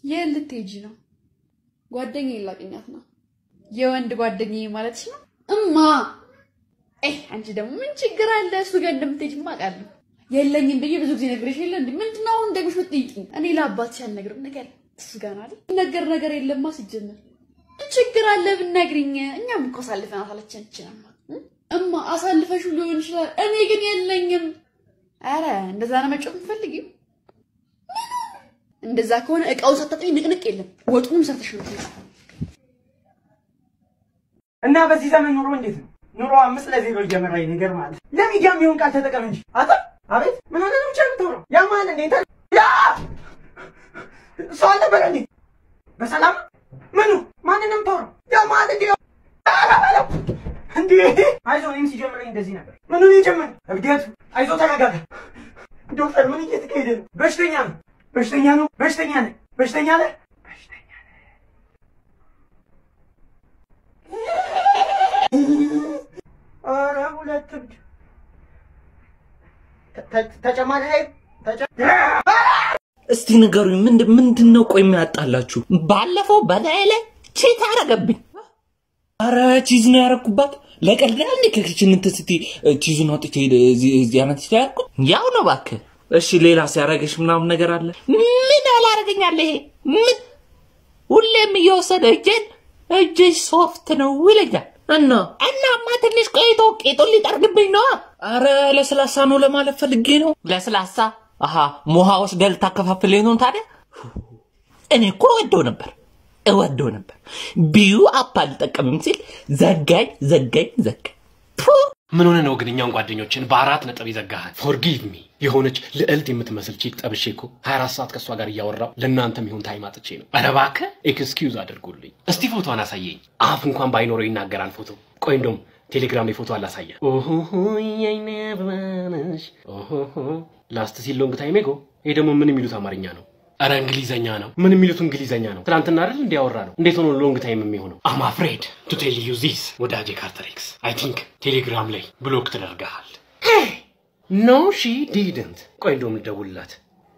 የት ልትሄጂ ነው? ጓደኛዬ ላገኛት ነው። የወንድ ጓደኛዬ ማለትሽ ነው? እማ ኤ አንቺ ደግሞ ምን ችግር አለ? እሱ ጋር እንደምትሄጂማ አውቃለሁ። የለኝም ብዬ ብዙ ጊዜ ነግሬሽ የለ እንዴ? ምንድን ነው አሁን ደግሞሽ የምትጠይቂኝ? እኔ ለአባትሽ አልነግርም። ነገር እሱ ጋር ነው አይደል? ነገር ነገር የለማ ሲጀመር ምን ችግር አለ ብትነግሪኝ? እኛም እኮ አሳልፈን አሳለችን ይችላል እማ አሳልፈሽ ሊሆን ይችላል። እኔ ግን የለኝም። አረ እንደዛ ነው መጮህ የምትፈልጊው? እንደዛ ከሆነ እቃውን ሰጠኝ ንቅንቅ የለም። ወጡንም ሰርተሽ ነው እና በዚህ ዘመን ኑሮ እንዴት ነው? ኑሮ አምስት ለዜሮ እየመራኝ ነገር ማለት ለሚዲያ የሚሆን ቃል ተጠቀም እንጂ አታ አቤት ምን ሆነ ነው ብቻ የምታወራው? ያ ማለት እንዴ እንትን ያ ሰው አልነበረ እንዴ? በሰላም ምኑ ማንን ነው የምታወራው? ያ ማለት እንዴ እንዴ አይዞህ፣ እኔም ሲጀምረኝ እንደዚህ ነበር። ምኑን የጀመረ እብደቱ። አይዞህ ተረጋጋ። ዶክተር ምን እየተካሄደ ነው? በሽተኛ ነው፣ በሽተኛ ነው፣ በሽተኛ ነህ፣ በሽተኛ ነህ፣ በሽተኛ ነህ። ኧረ ሁለት እብድ ተ- ተጨማሪ ኃይል ተጨ- እስቲ ንገሩኝ፣ ምንድን ምንድን ነው ቆይ የሚያጣላችሁ? ባለፈው በላይ ላይ ቼት አረገብኝ። አረ ቺዝ ነው ያረኩባት። ለቀልድ ያህል እንዴ ከክችን እንትን ስትይ ቺዙን አውጥቼ እዚህ እዚህ አይነት ያርኩ ያው ነው እባክህ። እሺ ሌላ ሲያረገሽ ምናምን ነገር አለ? ምን አላረገኛለ? ይሄ ምን ሁሌም እየወሰደ እጄን እጅሽ ሶፍት ነው ይለኛል። እና እናማ ትንሽ ቆይቶ ቄጡን ሊጠርግብኝ ነዋ። አረ ለስላሳ ነው ለማለት ፈልጌ ነው። ለስላሳ አሀ ሞሃ ወስደህ ልታከፋፍለኝ ነው ታዲያ? እኔ እኮ እወደው ነበር እወደው ነበር። ቢዩ አፕ አልጠቀምም ሲል ዘጋኝ ዘጋኝ ዘጋኝ። ፑ! ምን ሆነ ነው ግን እኛውን ጓደኞችን በአራት ነጥብ ይዘጋሃል? ፎርጊቭ ሚ የሆነች ልዕልት የምትመስል ቺክ ጠብሼ እኮ 24 ሰዓት ከእሷ ጋር እያወራው ለእናንተም ይሁን ታይም አጥቼ ነው። ኧረ እባክህ ኤክስኪውዝ አድርጉልኝ። እስቲ ፎቶን አሳየኝ። አፍ እንኳን ባይኖረው ይናገራል ፎቶ። ቆይ እንደውም ቴሌግራም ላይ ፎቶ አላሳየ። ኦሆሆ የኔ አበባነሽ ኦሆሆ ላስት ሲል ሎንግ ታይም ጎ። ይሄ ደግሞ ምን የሚሉት አማርኛ ነው? ኧረ እንግሊዘኛ ነው። ምን የሚሉት እንግሊዘኛ ነው? ትናንትና አይደል እንዲያወራ ነው። እንዴት ሆኖ ሎንግ ታይም የሚሆነው? አም አፍሬድ ቱ ቴል ዩ ዚስ ወዳጄ ካርተሬክስ አይ ቲንክ ቴሌግራም ላይ ብሎክ ተደርገሃል። ኖ ሺ ዲድንት። ቆይ እንደውም ልደውልላት።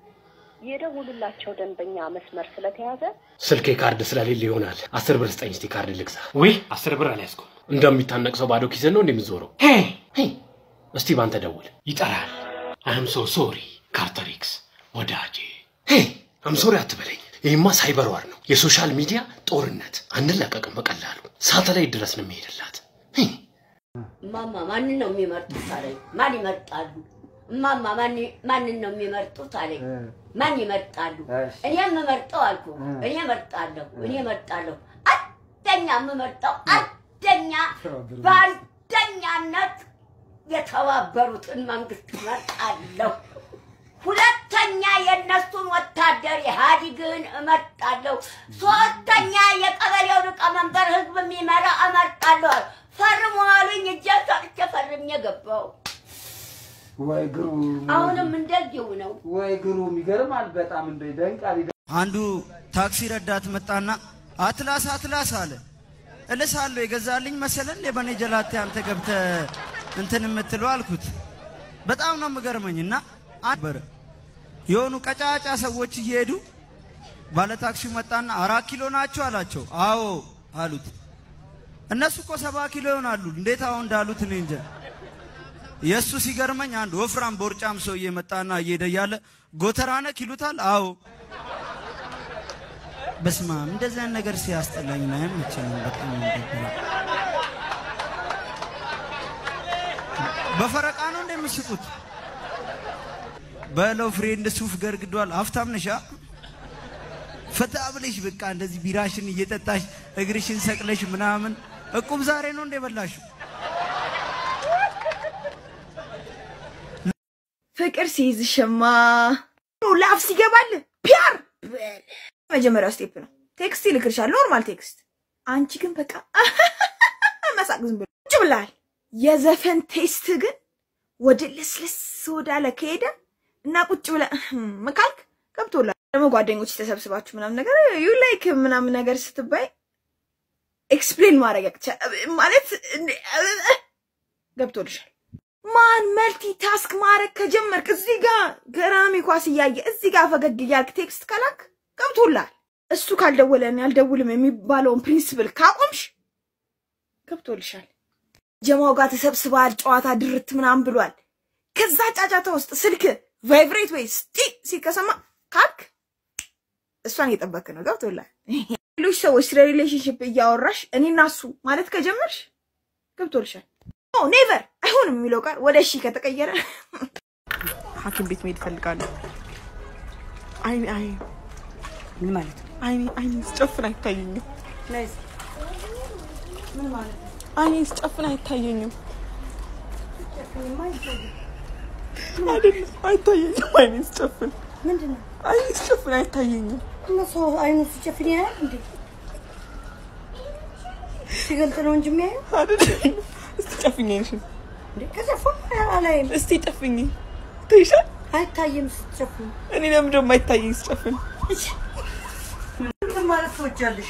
የደውሉላቸው ደንበኛ መስመር ስለተያዘ ስልኬ ካርድ ስለሌለ ይሆናል። አስር ብር ስጠኝ እስቲ ካርድ ልግዛ። ውይ አስር ብር አልያዝኩም። እንደሚታነቅ ሰው ባዶ ኪስን ነው እንደምትዞረው። ሄይ ሄይ፣ እስቲ ባንተ ደውል። ይጠራል። አም ሶ ሶሪ ካርተሪክስ ወዳጄ። ሄይ አም ሶሪ አትበለኝ። ይህማ ሳይበር ዋር ነው፣ የሶሻል ሚዲያ ጦርነት። አንለቀቅም በቀላሉ ሳተላይት ድረስ ነው የሚሄድላት። ሄይ እማማ ማንን ነው የሚመርጡት አለኝ። ማን ይመርጣሉ? እማማ ማን- ማንን ነው የሚመርጡት አለኝ። ማን ይመርጣሉ? እኔ የምመርጠው አልኩ። እኔ እመርጣለሁ፣ እኔ እመርጣለሁ። አንደኛ የምመርጠው አንደኛ በአንደኛነት የተባበሩትን መንግስት እመርጣለሁ። ሁለተኛ የእነሱን ወታደር ኢህአዲግን እመርጣለሁ። ሶስተኛ የቀበሌው ሊቀመንበር ህዝብ የሚመራ እመርጣለሁ። ፈርሙ አሉኝ። እጄን ሰጥቼ ፈርሜ ገባሁ። ወይ ግሩም አሁንም እንደዚሁ ነው። ወይ ግሩም ይገርማል። በጣም እንደ ይደንቃል። አንዱ ታክሲ ረዳት መጣና አትላስ አትላስ አለ። እልሳለሁ የገዛልኝ መሰለን የበኔ ጀላቴ አንተ ገብተ እንትን የምትለው አልኩት። በጣም ነው የምገርመኝ እና ነበረ የሆኑ ቀጫጫ ሰዎች እየሄዱ ባለ ታክሲው መጣና አራት ኪሎ ናቸው አላቸው። አዎ አሉት። እነሱ እኮ ሰባ ኪሎ ይሆናሉ። እንዴት አሁን እንዳሉት እኔ እንጃ። የእሱ ሲገርመኝ አንድ ወፍራም ቦርጫም ሰውዬ መጣና እየሄደ እያለ ጎተራ ነክ ይሉታል። አዎ በስመ አብ እንደዚህ አይነት ነገር ሲያስጠላኝ ነው አይመቸኝም። በጣም ነው የሚደብረው። በፈረቃ ነው እንደምስቁት በለው ፍሬንድ ሱፍ ገርግዷል። ሀብታም ነሻ ፈታ ብለሽ በቃ እንደዚህ ቢራሽን እየጠጣሽ እግርሽን ሰቅለሽ ምናምን እቁብ ዛሬ ነው እንደ በላሽው። ፍቅር ሲይዝሽማ ላፍ ሲገባል ፒያር በል። መጀመሪያው ስቴፕ ነው። ቴክስት ይልክልሻል፣ ኖርማል ቴክስት። አንቺ ግን በቃ መሳቅ ዝም ብሎ ቁጭ ብላል። የዘፈን ቴስት ግን ወደ ለስለስ ወዳለ ከሄደ እና ቁጭ ብለ መካልክ ገብቶላል። ደግሞ ጓደኞች ተሰብስባችሁ ምናምን ነገር ዩ ላይክ ምናምን ነገር ስትባይ ኤክስፕሌን ማድረግ ያቅቻል ማለት እንደ- ገብቶልሻል። ማን መልቲ ታስክ ማድረግ ከጀመርክ እዚህ ጋር ገራሚ ኳስ እያየ እዚህ ጋር ፈገግ እያልክ ቴክስት ከላክ ገብቶላል። እሱ ካልደወለን ያልደውልም የሚባለውን ፕሪንስፕል ካቆምሽ ገብቶልሻል። ጀማው ጋር ተሰብስባል፣ ጨዋታ ድርት ምናምን ብሏል። ከዛ ጫጫታ ውስጥ ስልክ ቫይብሬት ወይ ስቲ ሲከሰማ ካልክ እሷን እየጠበክ ነው። ገብቶላል። ሌሎች ሰዎች ስለ ሪሌሽንሽፕ እያወራሽ እኔና እሱ ማለት ከጀመርሽ ገብቶልሻል። ኔቨር አይሆንም የሚለው ቃል ወደ እሺ ከተቀየረ ሐኪም ቤት መሄድ እፈልጋለሁ። አይኔ አይ ምን ማለት ነው? አይኔ አይኔ ስጨፍን አይታየኝም። ምን ማለት ነው? አይኔ ስጨፍን አይታየኝም። አይደለም አይታየኝም። አይኔ ስጨፍን ምንድን ነው? አይኔ ስጨፍን አይታየኝም። እነሱ አይኑ ሲጨፍን ያያል እንዴ? ሲገልጥ ነው እንጂ የሚያየው አይደለም። እስቲ ጨፍኝ አይንሽን። እንዴ? ከጨፈን አላይም። እስቲ ጨፍኝ ትይሻል። አይታይም ስትጨፍን። እኔ ለምን ደግሞ አይታየኝ ስጨፍን? ምን ማለት ትወጃለሽ?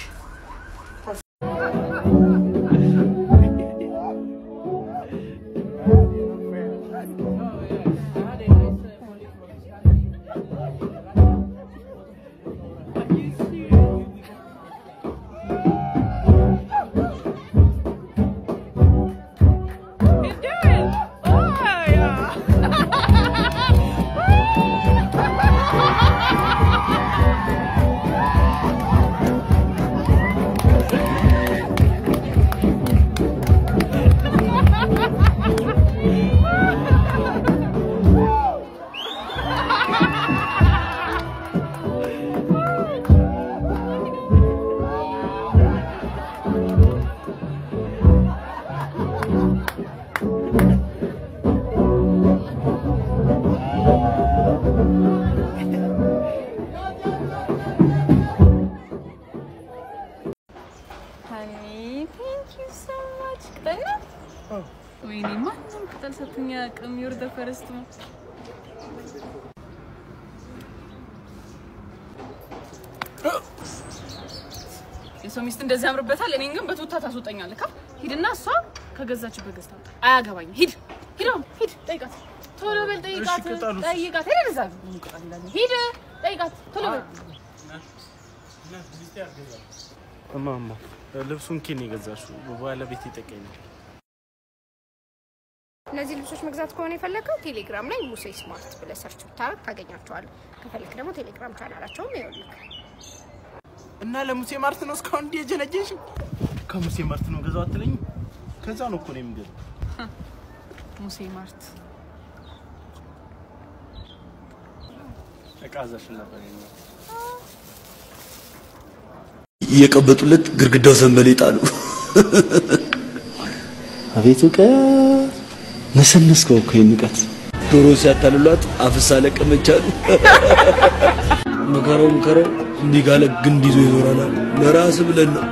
Honey, thank you so much. ቅጠል ነው? ወይኔ ማንም ቅጠል ሰጥቶኝ አያውቅም። ዩር ዘ ፈርስት ነው። የሰው ሚስት እንደዚህ ያምርበታል። እኔን ግን በቱታ ታስወጣኛለህ። ካ ሂድና እሷ ከገዛችበት ገዝታ አምጣ። አያገባኝም። ሂድ ሂድ አሁን ሂድ፣ ጠይቃት። ቶሎ በል ጠይቃት፣ ቅጠሉስ? ጠይቃት። ሄደ እዛ ቅጠል ይላል። ሂድ ጠይቃት፣ ቶሎ በል እማማ ልብሱን ኬን የገዛሽው ባለቤት ይጠቀኛል። እነዚህ ልብሶች መግዛት ከሆነ የፈለገው ቴሌግራም ላይ ሙሴ ስማርት ብለህ ሰርች ብታረግ ታገኛቸዋለህ። ከፈለክ ደግሞ ቴሌግራም ቻናላቸውም ይኸውልህ። እና ለሙሴ ማርት ነው እስካሁን እንዲህ የጀነጀንሽው? ከሙሴ ማርት ነው ገዛው አትለኝም? ከዛ ነው እኮ ነው የምገዛው። ሙሴ ማርት እቃ አዛሽን ነበር የኛው እየቀበጡለት ግድግዳው ሰንበሌጥ አሉ። አቤት እውቀት! ነሰነስከው እኮ ይህን እውቀት። ዶሮ ሲያታልሏት አፍሳ ለቀመች አሉ። ምከረው ምከረው እንዲህ ጋለ ግንድ ይዞ ይዞራል አሉ። ለራስ ብለን ነው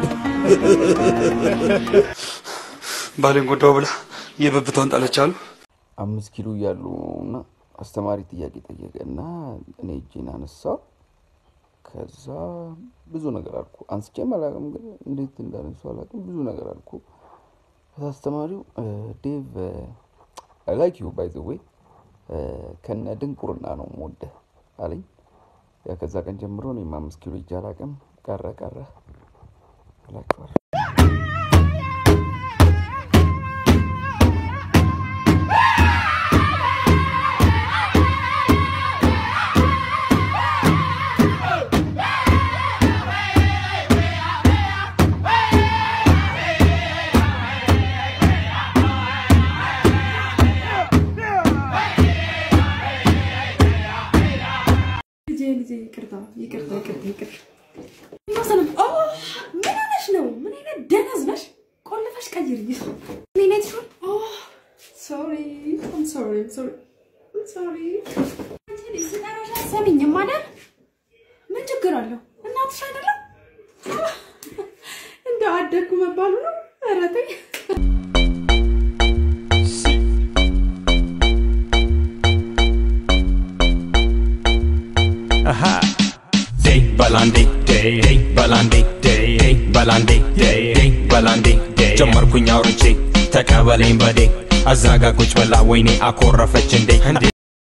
ባሌን ጎዳው ብላ የብብቷን ጣለች አሉ። አምስት ኪሎ እያሉ እና አስተማሪ ጥያቄ ጠየቀ እና እኔ እጄን አነሳው። ከዛ ብዙ ነገር አልኩ። አንስቼም አላውቅም፣ ግን እንዴት እንዳነሱ አላውቅም። ብዙ ነገር አልኩ። ከዛ አስተማሪው ዴቭ አይ ላይክ ዩ ባይ ዘ ዌይ ከነ ድንቁርና ነው የምወደህ አለኝ። ያ ከዛ ቀን ጀምሮ እኔም አምስት ኪሎ እጄ አላውቅም። ቀረ ቀረ እላችኋለሁ። ልጄ ልጄ ይቅርታ ይቅርታ ይቅርታ ይቅርታ። ማሰለም ኦ ምን ሆነሽ ነው? ምን አይነት ደነዝ ነሽ? ቆልፈሽ ቀይሪ። ምን አይነት ሹል ኦ ሶሪ አም ሶሪ ሶሪ ሶሪ። አንቺ ልጅ ስጠራሽ አትሰሚኝም አይደል? ምን ችግር አለው? እናትሽ አይደለም? እንደው አደግኩ መባሉ ነው። ኧረ ተይ። Aha. Day balandi day day balandi day day balandi day day balandi day ጀመርኩኝ አውርቼ ተቀበለኝ በዴ አዛጋ ቁጭ ብላ ወይኔ አኮረፈች እንዴ እንዴ